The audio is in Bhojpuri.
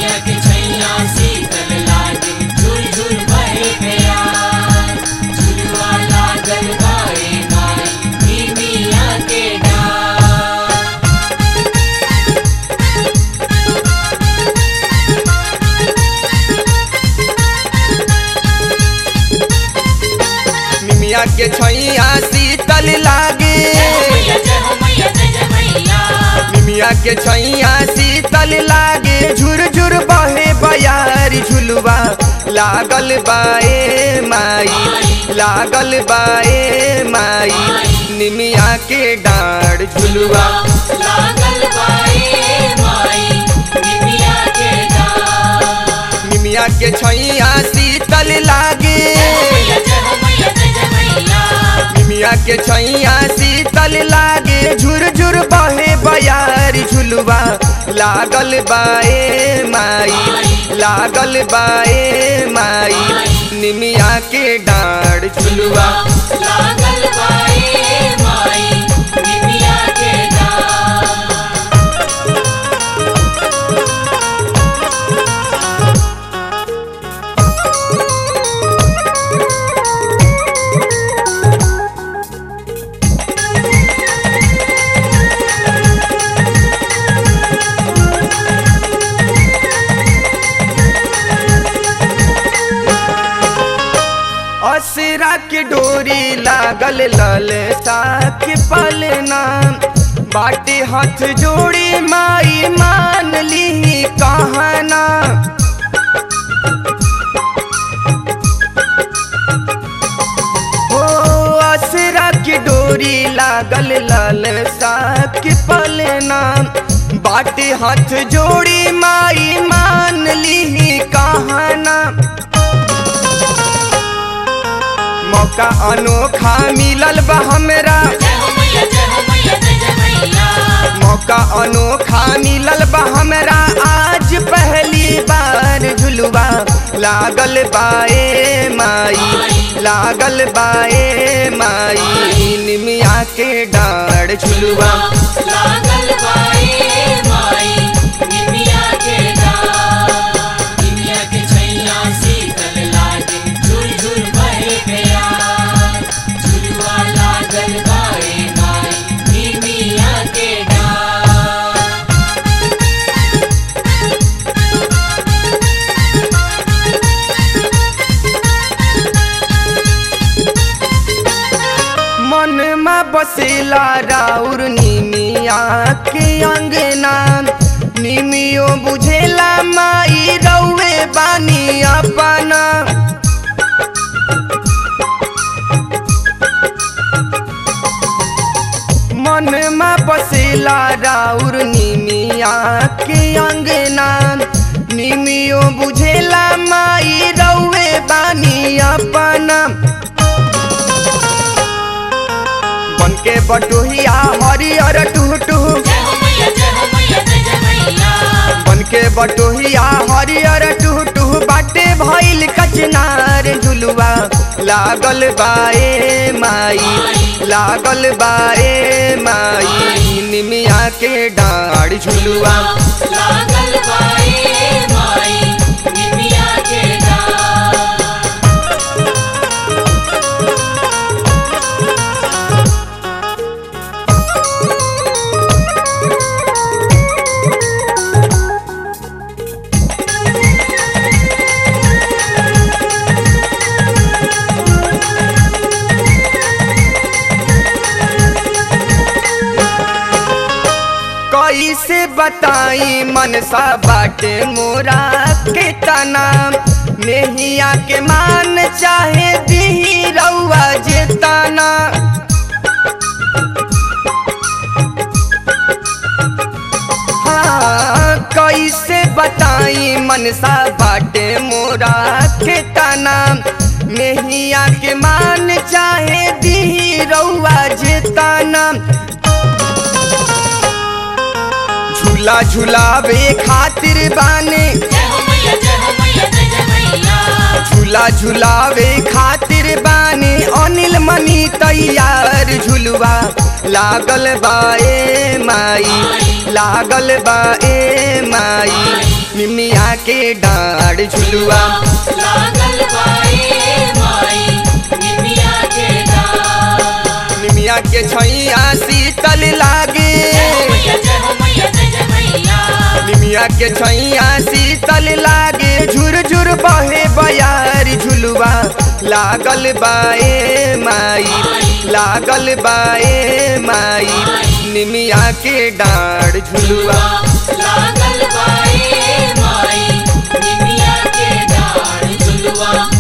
निमिया के छैया शीतल लागे झुर झुर बहे प्यार झुलवा लागल बाए माई निमिया के डार निमिया के छैया शीतल लागे जय हो मैया जय हो मैया जय जय मैया निमिया के छैया शीतल लागे झुर झुर बहे बयारी झुलवा लागल बाए माई लागल बाए माई निमिया के डाढ़ झुलवा लागल बाए माई निमिया के डार निमिया के छैया शीतल लागे मैया जय हो मैया जय जय मैया निमिया के छैया शीतल लागे झुर झुर बहे बयारी झुलवा लागल बाए माई लागल बाए माई निमिया के डाढ़ झुलवा लागल बाए माई निमिया के डार असरा के डोरी लागल लल साख पलना बाटे हाथ जोड़ी माई मान ली कहना हो असरा की डोरी लागल लाल साख पलना बाटे हाथ जोड़ी माई मान ली कहना मौका अनोखा मिलल बा हमरा जय हो मैया जय हो मैया जय जय मैया मौका अनोखा मिलल बा हमरा आज पहली बार झुलवा लागल बाए माई लागल बाए माई निमिया के डाढ़ झुलवा लागल बाए माई निमिया के डार निमिया के छैया शीतल लागे झुर झुर बहे प्यार झुलवा लागल बाए माई निमिया के डार मन में बसेला राउर निमिया के अंगना निमियो बुझेला माई रउए बानी अपना मन में बसेला राउर निमिया के अंगना निमियो बुझेला माई रउए बानी अपना बन के बटोहिया हरियर टूटू जय हो मैया जय हो मैया जय जय मैया बन के बटोहिया हरियर टूटू बाटे भइल कचनार झुलवा लागल बाए माई लागल बाए माई निमिया के डाढ़ झुलवा लागल बाए माई निमिया के डार कैसे बताई मनसा बाटे मोरा के तना नेहिया के मान चाहे दी रउआ जेताना हाँ, कैसे बताई मनसा बाटे मोरा के तना नेहिया के मान चाहे दी रउआ जेताना झूला झूलावे खातिर बाने जय हो मैया जय हो मैया जय जय मैया झूला झूलावे खातिर बानी अनिल मनी तैयार झुलवा लागल बाए माई लागल बाए माई निमिया के डाढ़ झुलुआ लागल बाए माई निमिया के डार निमिया के छैया शीतल लागे जय हो मैया जय हो मैया जय जय मैया निमिया के छैया शीतल लागे झुर झुर बहे बयार झुलुआ लागल बाए माई लागल बाए माई निमिया के डाढ़ झुलुआ लागल बाए माई निमिया के डार झुलवा